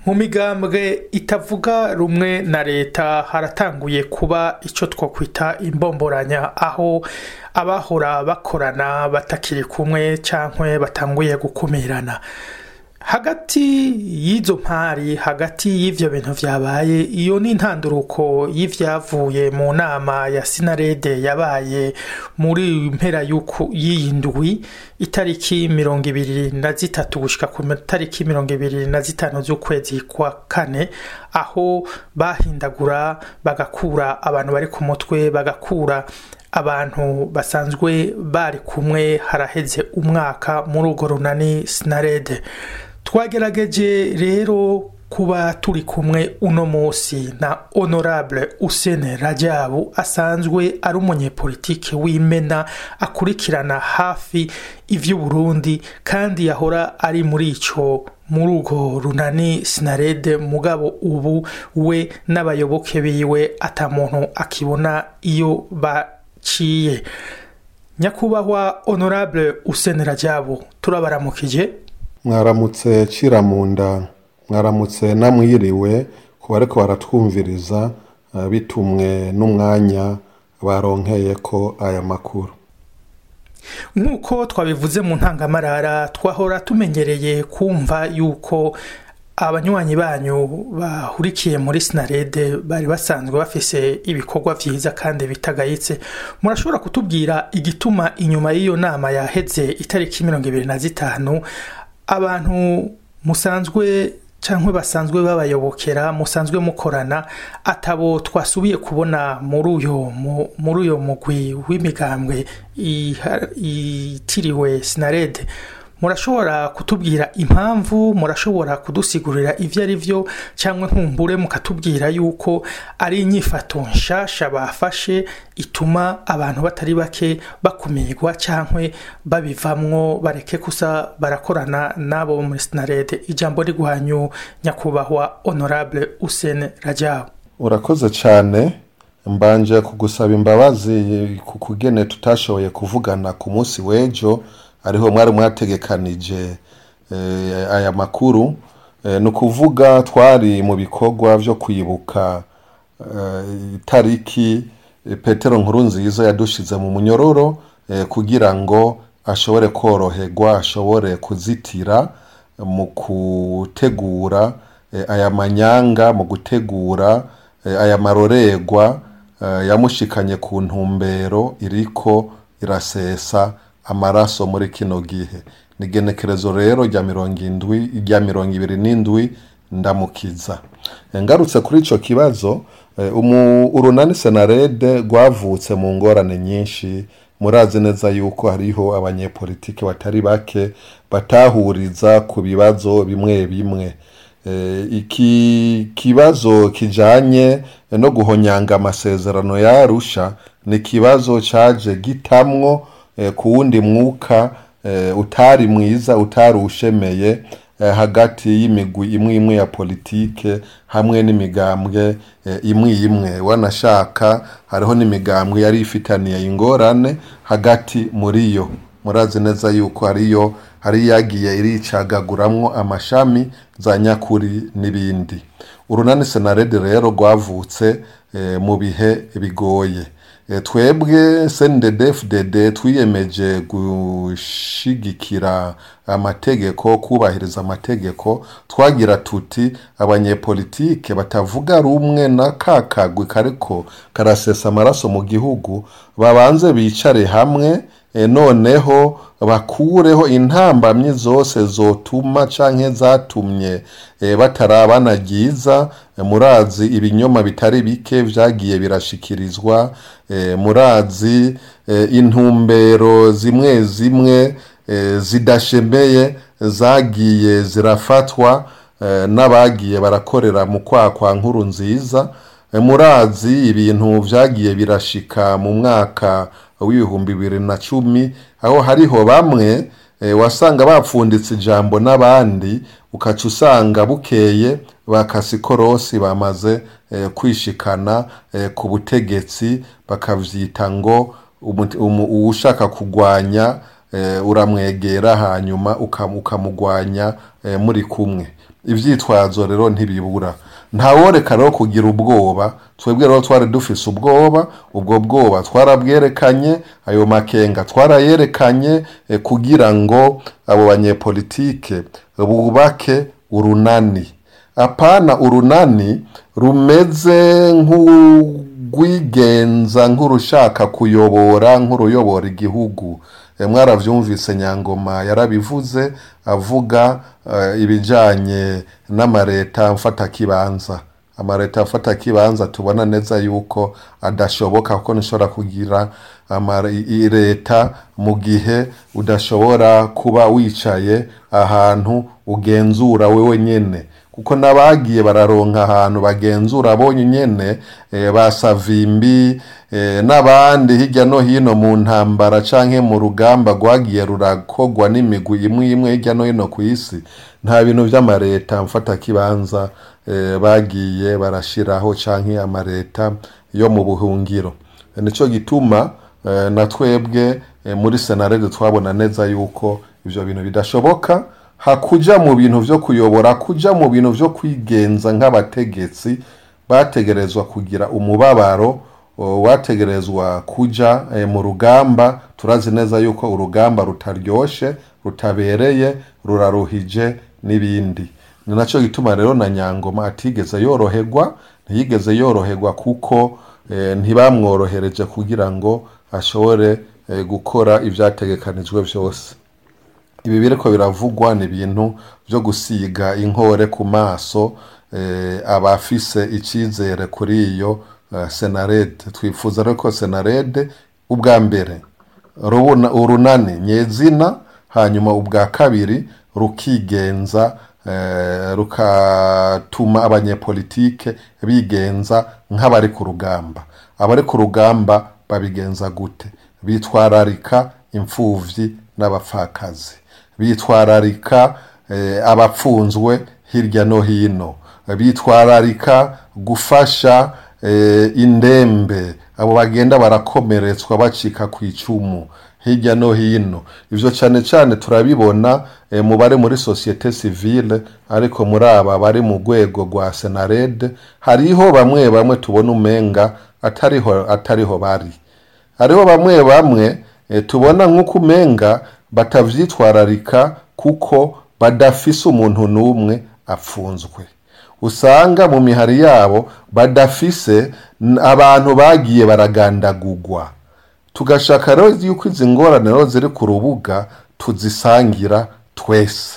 mu migambwe itavuga rumwe na leta haratanguye kuba icyo twakwita imbomboranya aho abahora bakorana batakiri kumwe cyangwa batanguye gukumirana hagati y'izo mpari hagati y'ivyo bintu vyabaye iyo ni intanduruko y'ivyavuye mu nama ya sinarede yabaye muri mpera y'iyi ndwi itariki mirongo ibiri na zitatu gushika ku tariki mirongo ibiri na zitanu z'ukwezi kwa kane aho bahindagura bagakura abantu bari ku mutwe bagakura abantu basanzwe bari kumwe haraheze umwaka muri urwo runani sinarede twagerageje rero kuba turi kumwe uno munsi na honorable usene rajabu asanzwe ari umunyepolitike w'imena akurikirana hafi ivy'uburundi kandi yahora ari muri ico muri urwo runani sinarede mugabo ubu we n'abayoboke biwe ata muntu akibona iyo baciye nyakubahwa honorable usene rajabu turabaramukije mwaramutse ciramunda mwaramutse namwiriwe ku bariko baratwumviriza bitumwe n'umwanya baronkeye ko aya makuru nk'uko twabivuze mu ntangamarara twahora tumenyereye kumva yuko abanywanyi banyu bahurikiye muri sinarede bari basanzwe bafise ibikorwa vyiza kandi bitagayitse murashobora kutubwira igituma inyuma y'iyo nama yaheze itariki mirongo ibiri na zitanu abantu musanzwe cyangwa basanzwe babayobokera musanzwe mukorana atabo twasubiye kubona muri uyo muri uyo mugwi w'imigambwe itiriwe sinarede murashobora kutubwira impamvu murashobora kudusigurira ibyo ari byo cyangwa nkumbure mukatubwira yuko ari inyifato nshasha bafashe ituma abantu batari bake bakumirwa cyangwa babivamwo bareke gusa barakorana n'abo muri sinarede ijambo riguhanyu nyakubahwa honorable usene rajabu urakoze cyane mbanje kugusaba imbabazi ku kugene tutashoboye kuvugana ku munsi w'ejo ariho mwari mwategekanije aya makuru ni ukuvuga twari mu bikorwa byo kwibuka itariki petero nkuru nziza yadushize mu munyororo kugira ngo ashobore koroherwa ashobore kuzitira mu gutegura aya manyanga mu gutegura aya marorerwa yamushikanye ku ntumbero iriko irasesa amaraso muri kino gihe ni genekerezo rero rya mirongo indwi rya mirongo ibiri n'indwi ndamukiza ngarutse kuri icyo kibazo urunani senarede rwavutse mu ngorane nyinshi murazi neza yuko hariho abanyepolitiki batari bake batahuriza ku bibazo bimwe bimwe iki kibazo kijanye no guhonyanga amasezerano yarusha ni ikibazo caje gitamwo ku wundi mwuka utari mwiza utari ushemeye hagati y'imigwi imwe imwe ya politike hamwe n'imigambwe imwe imwe wanashaka hariho n'imigambwe yari ifitaniye ingorane hagati muri yo murazi neza yuko hariyo hari yagiye iricagaguramwo amashami za nyakuri n'ibindi urunani senarede rero rwavutse mu bihe bigoye twebwe cndfdd twiyemeje gushigikira amategeko kubahiriza amategeko twagira tuti abanyepolitike batavuga rumwe na ka kagwi kariko karasesa amaraso mu gihugu babanze bicare hamwe noneho bakureho intambamyi zose zotuma canke zatumye batarabana ryiza murazi ibinyoma bitari bike vyagiye birashikirizwa murazi intumbero zimwe zimwe zidashemeye zagiye zirafatwa n'abagiye barakorera mu kwakwa nkuru nziza murazi ibintu vyagiye birashika mu mwaka w'ibihumbi bibiri na cumi aho hariho bamwe wasanga bapfunditse ijambo n'abandi ukaca usanga bukeye bakasikorosi bamaze kwishikana ku butegetsi bakavyita ngo uwushaka kugwanya uramwegera hanyuma ukamugwanya muri kumwe ivyitwazo rero ntibibura ntaworeka rero kugira ubwoba twebwe rero twari dufise ubwoba ubwo bwoba twarabwerekanye ayo makenga twarayerekanye eh, kugira ngo abo banyepolitike bubake urunani apana urunani rumeze nk'urwigenza nk'urushaka kuyobora nk'uruyobora igihugu Eh, mwaravyumvise nyangoma yarabivuze avuga eh, ibijanye n'amareta mfatakibanza amareta mfatakibanza tubona neza yuko adashoboka kuko nishobora kugira ama- i- i- leta mu gihe udashobora kuba wicaye ahantu ugenzura wewe nyene kuko n'abagiye bararonka ahantu bagenzura bonye nyene eh, ba savimbi eh, n'abandi hirya no hino mu ntambara canke mu rugamba rwagiye rurakogwa n'imigwi imwe imwe hirya no hino ku isi nta bintu vy'amareta mfatakibanza eh, bagiye barashiraho canke amareta yo mu buhungiro nico gituma eh, na twebwe eh, muri senarede twabona neza yuko ivyo bintu bidashoboka hakuja mu bintu vyo kuyobora kuja mu bintu vyo kwigenza nk'abategetsi bategerezwa kugira umubabaro o, wategerezwa kuja eh, mu rugamba turazi neza yuko urugamba rutaryoshe rutabereye ruraruhije n'ibindi ni naco gituma rero na nyangoma atigeze yoroherwa ntiyigeze yoroherwa kuko eh, ntibamworohereje kugira ngo ashobore eh, gukora ivyategekanijwe vyose ibi biriko biravugwa ni ibintu byo gusiga inkore ku maso eh, abafise icyizere kuri iyo eh, senarede twifuza rero ko senarede ubwa mbere rubona urunani nyezina hanyuma ubwa kabiri rukigenza eh, rukatuma abanyepolitike bigenza nk'abari ku rugamba abari ku rugamba babigenza gute bitwararika imfuvyi n'abapfakazi bitwararika eh, abapfunzwe hirya no hino bitwararika gufasha eh, indembe abo bagenda barakomeretswa bacika ku icumu hirya no hino ivyo cane cane turabibona eh, mu bari muri societe civile ariko muri aba bari mu rwego rwa senarede hariho bamwe bamwe tubona umenga atariho atariho bari hariho bamwe bamwe eh, tubona nk'uko umenga batavyitwararika kuko badafise umuntu n'umwe apfunzwe usanga mu mihari yabo badafise n- abantu bagiye baragandagugwa tugashaka rero yuko izi ngorane rero ziri ku rubuga tuzisangira twese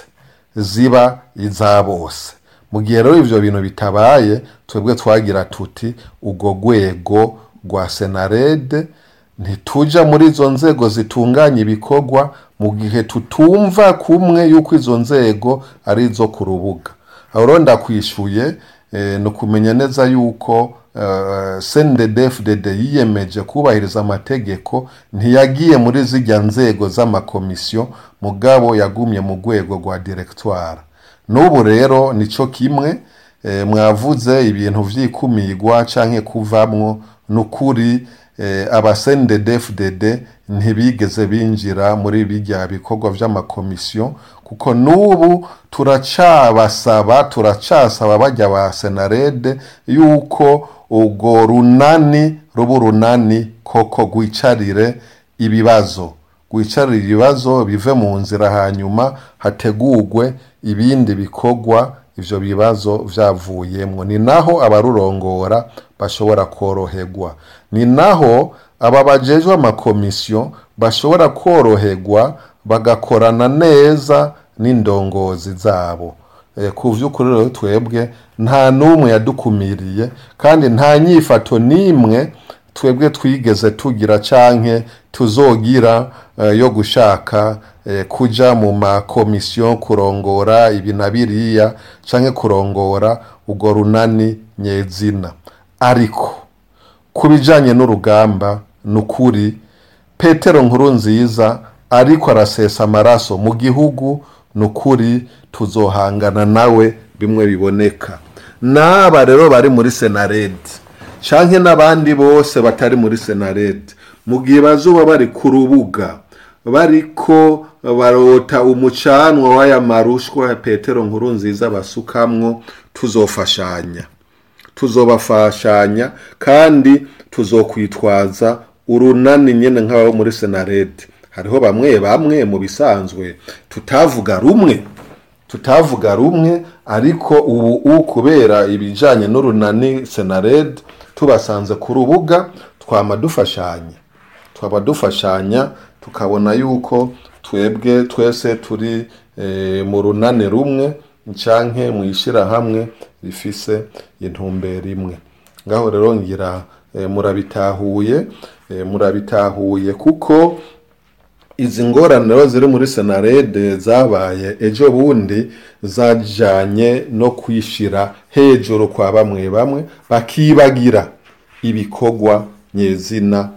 ziba iza bose mu gihe rero ivyo bintu bitabaye twebwe twagira tuti urwo rwego rwa senarede ntituja muri izo nzego zitunganya ibikorwa mu gihe tutumva kumwe yuko izo nzego ari izo ku rubuga aho rero ndakwishuye eh, ni ukumenya neza yuko uh, cnddfdd yiyemeje kubahiriza amategeko ntiyagiye muri zirya nzego z'amakomisiyo mugabo yagumye mu rwego rwa directoire n'ubu rero nico kimwe eh, mwavuze ibintu vyikumirwa canke kuvamwo nukuri eh, abasendedfdd ntibigeze binjira muri bijya bikorwa vy'amakomisiyo kuko n'ubu turacabasaba turacasaba bajya ba senarede yuko urwo runani ruba urunani koko rwicarire ibibazo rwicarire ibibazo bive mu nzira hanyuma hategurwe ibindi bikorwa ivyo bibazo vyavuyemwo ni naho abarurongora bashobora koroherwa ni naho aba bajejwe amakomisiyo bashobora koroherwa bagakorana neza n'indongozi zabo e, ku vy'ukuri rero twebwe nta n'umwe yadukumiriye kandi nta nyifato n'imwe twebwe twigeze tugira canke tuzogira eh, yo gushaka eh, kuja mu makomisiyo kurongora ibi na biriya canke kurongora urwo runani nyezina ariko ku bijanye n'urugamba ni ukuri petero nkuru nziza ariko arasesa amaraso mu gihugu ni ukuri tuzohangana nawe bimwe biboneka n'aba rero bari muri senarede canke n'abandi bose batari muri senarede mu gihe bazuba bari ku rubuga bariko barota umucanwa w'aya marushwa petero nkuru nziza basukamwo tuzofashanya tuzobafashanya kandi tuzokwitwaza urunani nyene nk'abo muri senarede hariho bamwe bamwe mu bisanzwe tutavuga rumwe tutavuga rumwe ariko ubu kubera ibijanye n'urunani senarede tubasanze ku rubuga twama dufashanya twaba dufashanya tukabona yuko twebwe twese turi mu runani rumwe canke mu ishyirahamwe rifise intumbero imwe ngaho rero ngira murabitahuye murabitahuye kuko izi ngorane rero ziri muri senarede zabaye ejo bundi zajanye no kwishira hejuru kwa bamwe bamwe bakibagira ibikorwa nyezina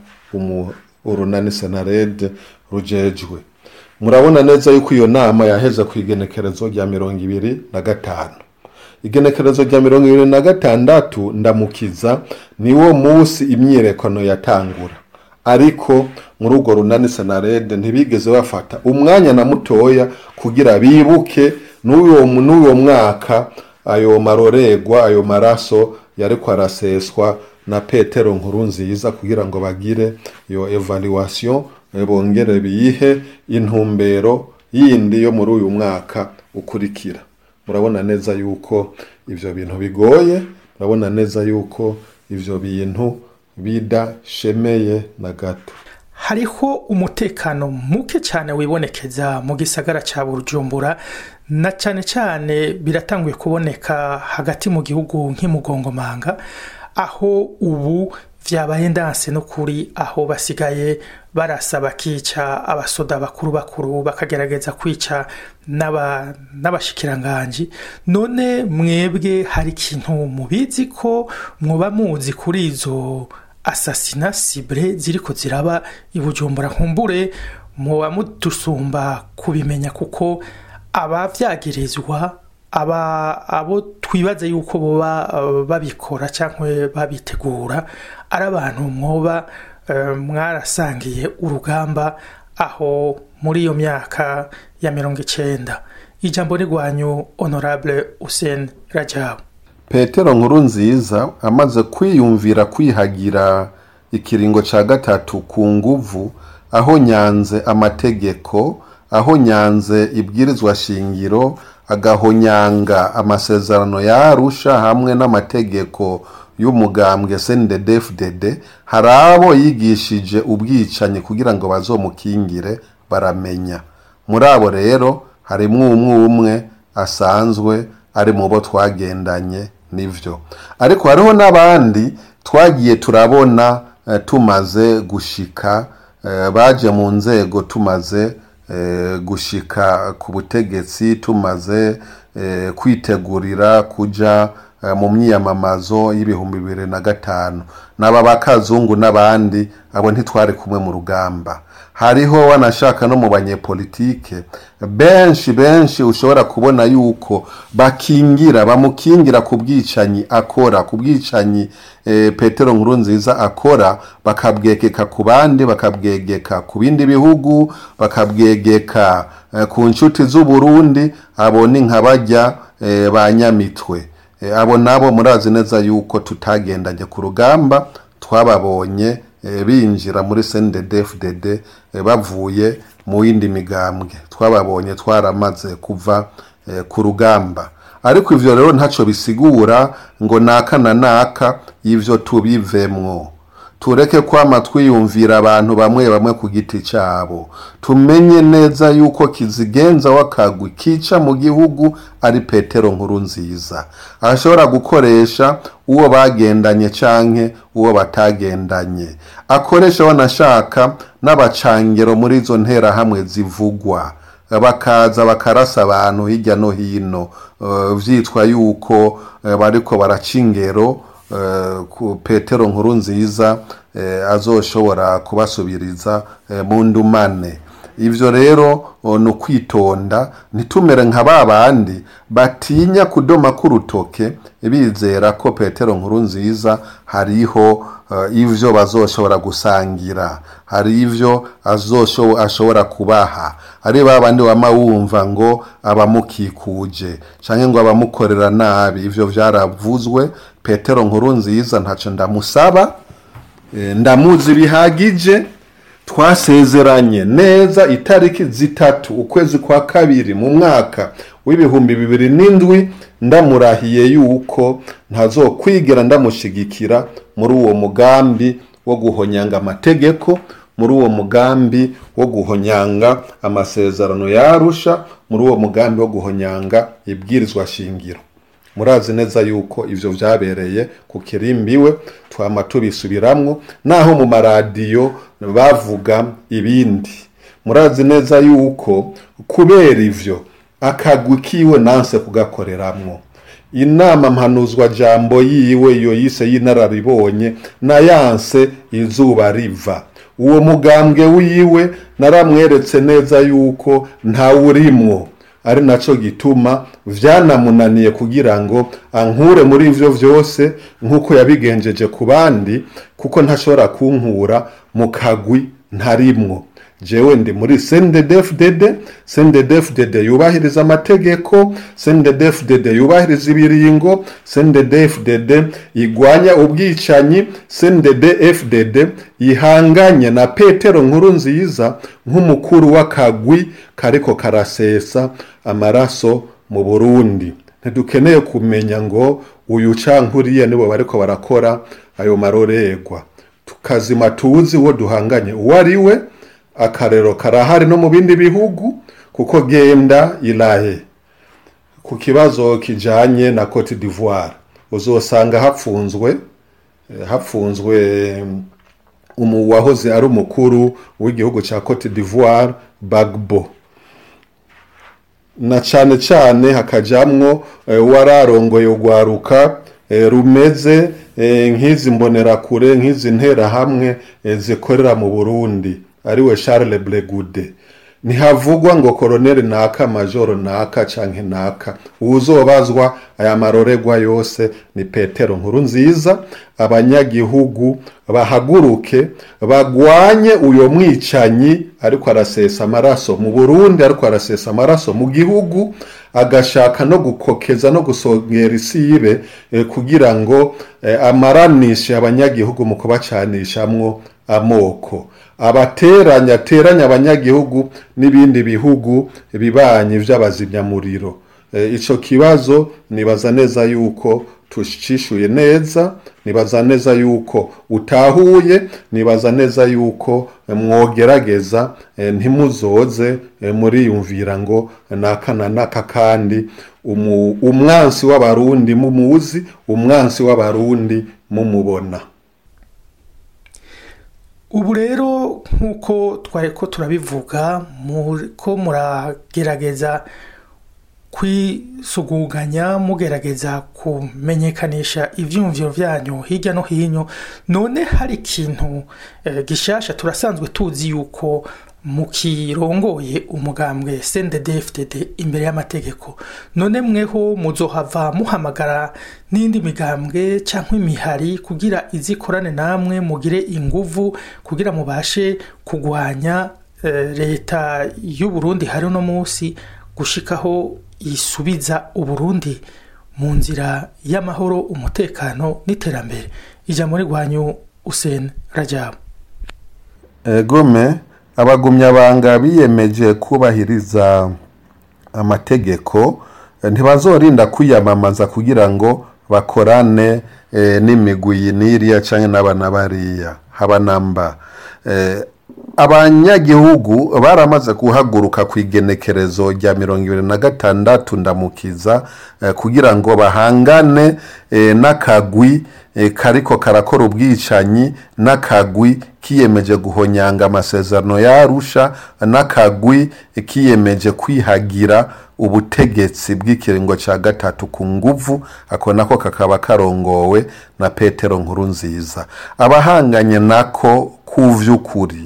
urunani senarede rujejwe murabona neza yuko iyo nama yaheze ku igenekerezo rya mirongo ibiri na gatanu igenekerezo rya mirongo ibiri na gatandatu ndamukiza niwo munsi imyiyerekano yatangura ariko muri urwo runani senarede ntibigeze bafata umwanya na mutoya kugira bibuke n'uwo mwaka ayo maroregwa ayo maraso yariko araseswa na petero nkuru nziza kugira ngo bagire iyo evaluation bongere biyihe intumbero yindi yo muri uyu mwaka ukurikira murabona neza yuko ivyo bintu bigoye murabona neza yuko ivyo bintu bidashemeye na gato hariho umutekano muke cyane wibonekeza mu gisagara cya bujumbura na cyane cyane biratanguye kuboneka hagati mu gihugu nk'imugongomanga aho ubu vyabaye ndanse n'ukuri aho basigaye barasa bakica abasoda bakuru bakuru bakagerageza kwica n'abashikiranganji none mwebwe hari ikintu mubizi ko mwoba muzi kuri izo asasina sibre ziriko ziraba ibujumbura nkumbure mwoba mudusumba kubimenya kuko abavyagirizwa aba abo twibaze yuko boba babikora cyangwa babitegura ari abantu mwoba mwarasangiye urugamba aho muri iyo myaka ya mirongo icenda ijambo rigwanyu honorable Hussein Rajabu petero nkuru nziza amaze kwiyumvira kwihagira ikiringo cya gatatu ku nguvu aho nyanze amategeko aho nyanze ibwirizwa shingiro agahonyanga amasezerano ya arusha hamwe n'amategeko y'umugambwe sndfdd hari abo yigishije ubwicanyi kugira ngo bazomukingire baramenya muri abo rero harimwo umwe umwe asanzwe ari mu bo twagendanye nivyo ariko hariho n'abandi twagiye turabona tumaze gushika baje mu nzego tumaze gushika ku butegetsi tumaze kwitegurira kuja mu myiyamamazo y'ibihumbi bibiri na gatanu n'aba bakazungu n'abandi abo ntitwari kumwe mu rugamba hariho wanashaka no mu banyepolitike benshi benshi ushobora kubona yuko bakingira bamukingira ku bwicanyi akora ku bwicanyi e, petero nkuru nziza akora bakabwegeka ku bandi bakabwegeka ku bindi bihugu bakabwegeka e, ku nshuti z'uburundi abo ni nka bajya e, ba nyamitwe e, abo nabo murazi neza yuko tutagendanye ku rugamba twababonye binjira muri CNDD-FDD bavuye mu yindi migambwe twababonye twaramaze kuva ku rugamba ariko ivyo rero ntaco bisigura ngo naka na naka ivyo tubivemwo tureke kwama twiyumvira abantu bamwe bamwe ku giti cyabo tumenye neza yuko kizigenza w'akagwi kica mu gihugu ari petero nkuru nziza ashobora gukoresha uwo bagendanye canke uwo batagendanye akoresha wanashaka n'abacangero muri izo nterahamwe zivugwa bakaza bakarasa abantu hirya no hino vyitwa yuko bariko baraca ingero petero nkuru nziza azoshobora kubasubiriza mu ndumane ivyo rero ni ukwitonda ntitumere nka ba bandi batinya kudoma k'urutoke bizera ko petero nkuru nziza hariho ivyo bazoshobora gusangira hari ivyo ashobora kubaha ari ba bandi wama wumva ngo abamukikuje canke ngo abamukorera nabi ivyo vyaravuzwe petero nkuru nziza ntaco ndamusaba ndamuzi bihagije twasezeranye neza itariki zitatu ukwezi kwa kabiri mu mwaka w'ibihumbi bibiri n'indwi ndamurahiye yuko ntazokwigera ndamushigikira muri uwo mugambi wo guhonyanga amategeko muri uwo mugambi wo guhonyanga amasezerano yarusha muri uwo mugambi wo guhonyanga ibwirizwa shingiro murazi neza yuko ivyo vyabereye ku kirimbiwe twama tubisubiramwo naho mu maradiyo bavuga ibindi murazi neza yuko kubera ivyo akagwi kiwe nanse kugakoreramwo inama mpanuzwa jambo yiwe iyo yise y'inararibonye nayanse izuba riva uwo mugambwe wiwe naramweretse neza yuko ntawurimwo ari naco gituma vyanamunaniye kugira ngo ankure muri ivyo vyose nk'uko yabigenjeje ku bandi kuko ntashobora kunkura mu kagwi ntarimwo jewe ndi muri CNDD-FDD CNDD-FDD yubahiriza amategeko CNDD-FDD yubahiriza ibiringo CNDD-FDD igwanya ubwicanyi CNDD-FDD ihanganye na Petero nkuru nziza nk'umukuru w'akagwi kariko karasesa amaraso mu Burundi ntidukeneye kumenya ngo uyu cankuriye nibo bariko barakora ayo marorerwa tukazima tuzi uwo duhanganye uwo ari we akarero karahari no mu bindi bihugu kuko genda irahe ku kibazo kijanye na Cote d'Ivoire uzosanga hapfunzwe hapfunzwe umu wahoze ari umukuru w'igihugu ca Cote d'Ivoire Bagbo na cane cane hakajamwo wararongoye ugwaruka rumeze nk'izi mbonerakure nk'izi nterahamwe zikorera mu Burundi ariwe Charles Blegude ntihavugwa ngo koroneli naka majoro naka canke naka uzobazwa aya maroregwa yose ni petero nkuru nziza abanyagihugu bahaguruke bagwanye uyo mwicanyi ariko arasesa amaraso mu burundi ariko arasesa amaraso mu gihugu agashaka no gukokeza no gusongera isibe eh, kugira ngo eh, amaranishe abanyagihugu mu kubacanishamwo amoko abateranya ateranya abanyagihugu n'ibindi bihugu bibanyi vy'abazimyamuriro e, ico kibazo nibaza neza yuko tucishuye neza nibaza neza yuko utahuye nibaza neza yuko mwogerageza e, ntimuzoze e, muriyumvira ngo naka na naka kandi umu, umwansi w'abarundi mumuzi umwansi w'abarundi mumubona ubu rero nk'uko twari ko turabivuga ko muragerageza kwisuguganya mugerageza kumenyekanisha ibyumviro byanyu hirya no hino none hari ikintu gishasha turasanzwe tuzi yuko mukirongoye umugambwe CNDD-FDD imbere y'amategeko none mweho muzohava muhamagara n'indi migambwe cyangwa imihari kugira izikorane namwe mugire inguvu kugira mubashe kugwanya leta y'u Burundi hari uno munsi gushikaho isubiza uburundi mu nzira y'amahoro umutekano n'iterambere ijambo rigwanyu Hussein Rajabu gome abagumyabanga biyemeje kubahiriza amategeko ntibazorinda kwiyamamaza kugira ngo bakorane n'imigwi n'iriya cyangwa n'abana bariya haba namba abanyagihugu baramaze guhaguruka ku igenekerezo rya mirongo ibiri na gatandatu ndamukiza kugira ngo bahangane n'akagwi kariko karakora ubwicanyi n'akagwi kiyemeje guhonyanga amasezerano yarusha n'akagwi kiyemeje kwihagira ubutegetsi bw'ikiringo cya gatatu ku nguvu ako nako kakaba karongowe na petero nkuru nziza abahanganye nako ku vy'ukuri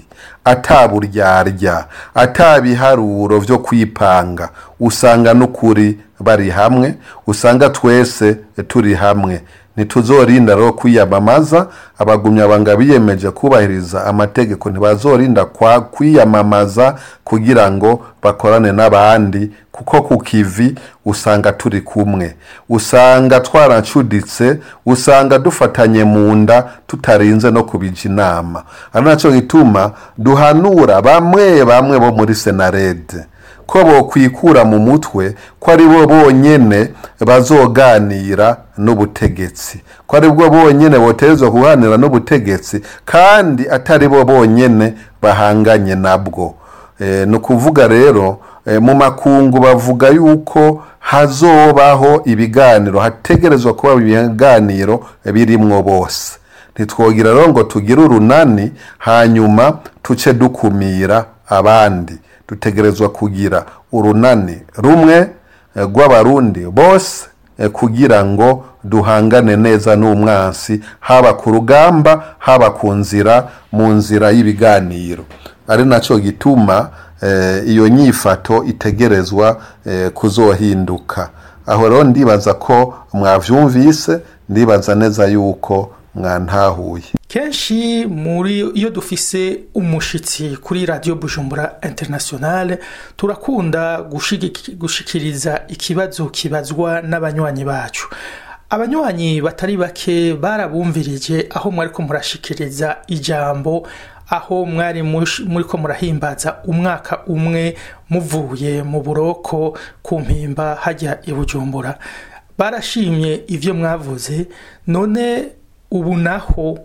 ataburyarya atabiharuro vyo kwipanga usanga n'ukuri bari hamwe usanga twese turi hamwe ntituzorinda rero kwiyamamaza abagumyabanga biyemeje kubahiriza amategeko ntibazorinda kwa kwiyamamaza kugira ngo bakorane n'abandi kuko ku kivi usanga turi kumwe usanga twaracuditse usanga dufatanye mu nda tutarinze no kubija inama ari nacyo gituma duhanura bamwe bamwe bo muri senarede ko bokwikura mu mutwe ko ari bo bonyene bazoganira n'ubutegetsi ko ari bwo bonyene boterezwa kuganira n'ubutegetsi kandi atari bo bonyene bahanganye nabwo e, ni ukuvuga rero e, mu makungu bavuga yuko hazobaho ibiganiro hategerezwa kuba ibiganiro birimwo bose ntitwogira rero ngo tugire urunani hanyuma tuce dukumira abandi dutegerezwa kugira urunani rumwe rw'abarundi bose kugira ngo duhangane neza n'umwansi haba ku rugamba haba ku nzira mu nzira y'ibiganiro ari nacyo gituma iyo nyifato itegerezwa kuzohinduka aho rero ndibaza ko mwabyumvise ndibaza neza yuko mwantahuye kenshi muri iyo dufise umushitsi kuri radiyo bujumbura internationale turakunda gushikiriza ikibazo kibazwa n'abanywanyi bacu abanywanyi batari bake barabumvirije aho mwari ko murashikiriza ijambo aho mwari muri ko murahimbaza umwaka umwe muvuye mu buroko ku mpimba hajya i bujumbura barashimye ibyo mwavuze none ubu naho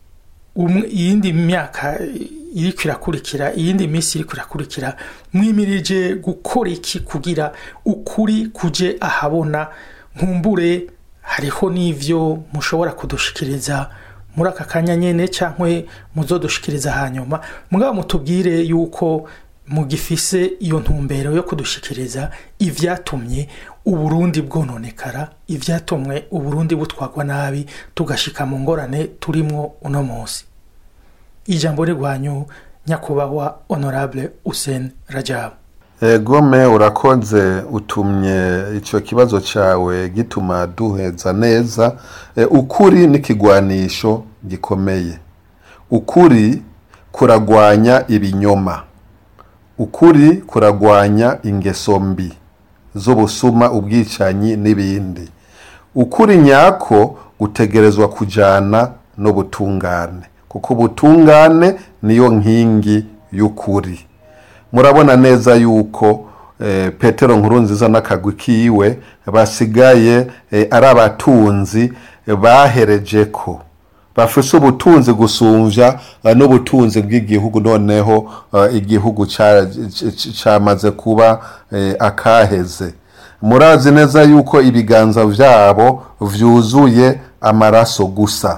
iyindi myaka iri kwirakurikira iyindi minsi iri kwirakurikira mwimirije gukora iki kugira ukuri kuje ahabona nkumbure hariho n'ivyo mushobora kudushikiriza muri aka kanya nyene cyangwa muzodushikiriza hanyuma mugabo mutubwire yuko mugifise iyo ntumbero yo kudushikiriza ivyatumye uburundi bwononekara ivyatumwe uburundi butwagwa nabi tugashika mu ngorane turimwo uno munsi ijambo rigwanyu nyakubahwa honorable Hussein Rajab gome urakoze utumye icyo kibazo cyawe gituma duheza neza ukuri n'ikigwanisho gikomeye ukuri kuragwanya ibinyoma ukuri kuragwanya ingeso mbi z'ubusuma ubwicanyi n'ibindi ukuri nyako gutegerezwa kujyana n'ubutungane kuko ubutungane niyo nkingi y'ukuri murabona neza yuko petero nkuru nziza n'akagwi kiwe basigaye ari abatunzi bahereje ko bafise ubutunzi gusumbya n'ubutunzi bw'igihugu noneho igihugu cyamaze kuba akaheze murazi neza yuko ibiganza byabo byuzuye amaraso gusa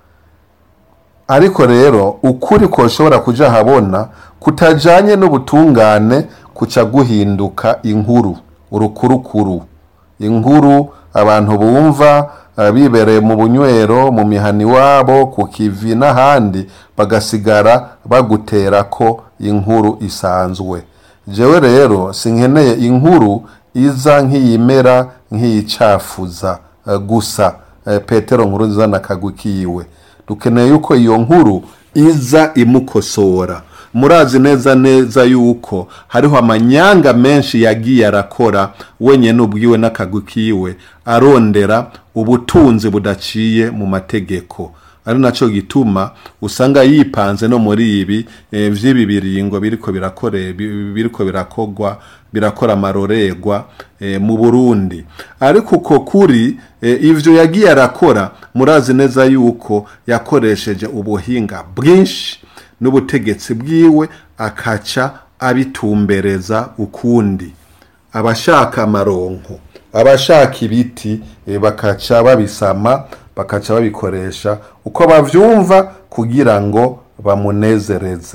ariko rero ukuri ko ushobora kujya ahabona kutajyanye n'ubutungane kuca guhinduka inkuru urukurukuru inkuru abantu bumva bibereye mu bunywero mu mihani wabo ku kivi n'ahandi bagasigara bagutera ko inkuru isanzwe jewe rero sinkeneye inkuru iza nk'iyimera nk'iyicafuza gusa petero nkuru nziza na kagwi kiwe dukeneye yuko iyo nkuru iza imukosora murazi neza neza yuko hariho amanyanga menshi yagiye arakora wenyine ubwiwe n'akagwi kiwe arondera ubutunzi budaciye mu mategeko ari nacyo gituma usanga yipanze no muri ibi by'ibi biringo biriko birakore biriko birakogwa birakora amarorerwa mu burundi ariko uko kuri ibyo yagiye arakora murazi neza yuko yakoresheje ubuhinga bwinshi n'ubutegetsi bwiwe akaca abitumbereza ukundi abashaka amaronko abashaka ibiti bakaca babisama bakaca babikoresha uko bavyumva kugira ngo bamunezereze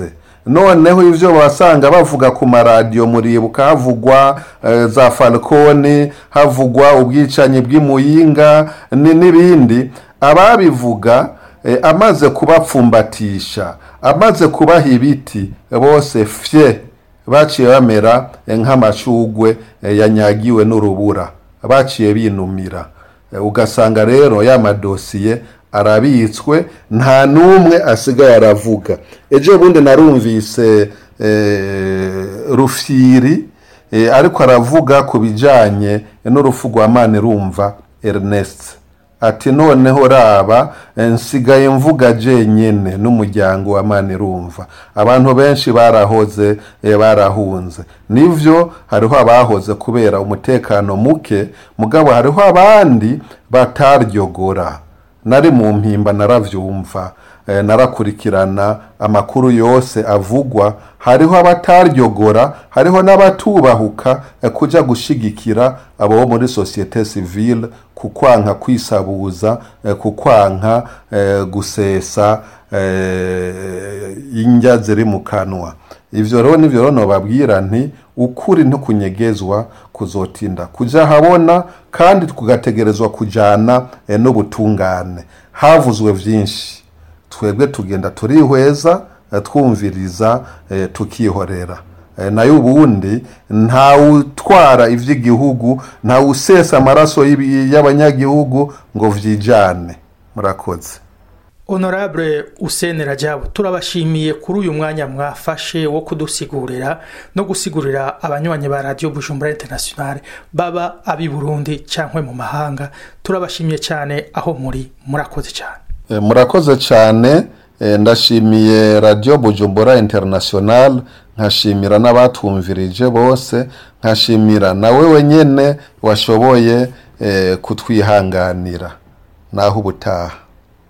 noneho ivyo basanga bavuga ku maradiyo muribuka havugwa eh, za falconi havugwa ubwicanyi bw'imuyinga ni- n'ibindi ababivuga eh, amaze kubapfumbatisha amaze kubaha ibiti bose fye baciye bamera eh, nk'amashugwe eh, yanyagiwe n'urubura baciye binumira Eh, ugasanga rero ya madosiye arabitswe nta n'umwe asigaye aravuga ejo bundi narumvise eh, rufyiri eh, ariko aravuga ku bijyanye n'urupfu rwa manirumva ernest ati noneho raba eh, nsigaye mvuga jenyene n'umuryango wa manirumva abantu benshi barahoze eh, barahunze nivyo hariho abahoze kubera umutekano muke mugabo hariho abandi bataryogora nari mu mpimba naravyumva eh, narakurikirana amakuru yose avugwa hariho abataryogora hariho n'abatubahuka eh, kuja gushigikira abo bo muri societe civile kukwanka kwisabuza eh, kukwanka eh, gusesa eh, indya ziri mu kanwa ivyo rero nivyo rero nobabwira nti ukuri ntikunyegezwa kuzotinda kuja habona kandi kugategerezwa kujana eh, n'ubutungane havuzwe vyinshi twebwe tugenda turihweza eh, twumviriza eh, tukihorera Eh, nayo ubundi ntawutwara ivy'igihugu ntawusesa amaraso y'ibi- y'abanyagihugu ngo vyijane murakoze honorable usene rajabu turabashimiye kuri uyu mwanya mwafashe wo kudusigurira no gusigurira abanywanyi ba radiyo bujumbura internationale baba abi burundi cyangwa mu mahanga turabashimiye cyane aho muri murakoze cyane Eh, murakoze cyane eh, ndashimiye radio bujumbura international nkashimira n'abatumvirije bose nkashimira nawe wenyene washoboye eh, kutwihanganira naho ubutaha